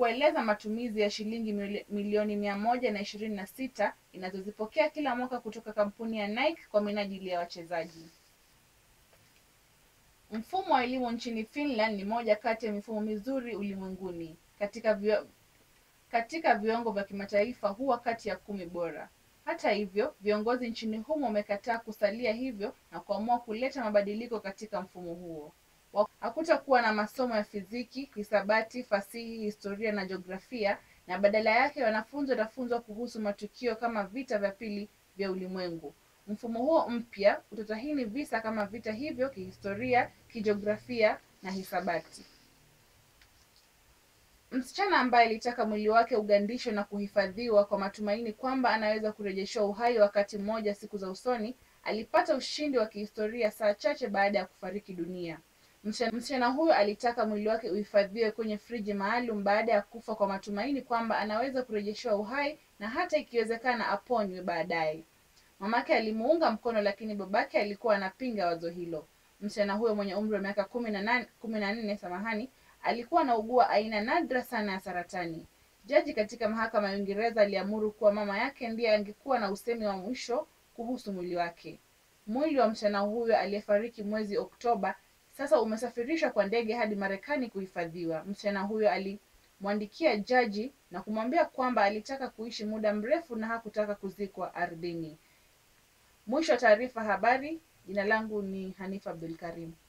kueleza matumizi ya shilingi mili- milioni mia moja na ishirini na sita inazozipokea kila mwaka kutoka kampuni ya Nike kwa minajili ya wachezaji. Mfumo wa elimu nchini Finland ni moja kati ya mifumo mizuri ulimwenguni. Katika vio, katika viwango vya kimataifa huwa kati ya kumi bora. Hata hivyo, viongozi nchini humo wamekataa kusalia hivyo na kuamua kuleta mabadiliko katika mfumo huo. Wa- Hakutakuwa na masomo ya fiziki, hisabati, fasihi, historia na jiografia na badala yake wanafunzi watafunzwa kuhusu matukio kama vita vya pili vya ulimwengu. Mfumo huo mpya utatahini visa kama vita hivyo kihistoria, kijiografia na hisabati. Msichana ambaye alitaka mwili wake ugandishwe na kuhifadhiwa kwa matumaini kwamba anaweza kurejeshewa uhai wakati mmoja siku za usoni, alipata ushindi wa kihistoria saa chache baada ya kufariki dunia. Msichana msichana huyo alitaka mwili wake uhifadhiwe kwenye friji maalum baada ya kufa kwa matumaini kwamba anaweza kurejeshewa uhai na hata ikiwezekana aponywe baadaye. Mamake alimuunga mkono lakini babake alikuwa anapinga wazo hilo. Msichana huyo mwenye umri wa miaka kumi na nane kumi na nne samahani, alikuwa anaugua aina nadra sana ya saratani. Jaji katika mahakama ya Uingereza aliamuru kuwa mama yake ndiye angekuwa na usemi wa mwisho kuhusu mwili wake. Mwili wa msichana huyo aliyefariki mwezi Oktoba sasa umesafirishwa kwa ndege hadi Marekani kuhifadhiwa. Msichana huyo alimwandikia jaji na kumwambia kwamba alitaka kuishi muda mrefu na hakutaka kuzikwa ardhini. Mwisho wa taarifa habari. Jina langu ni Hanifa Abdul Karim.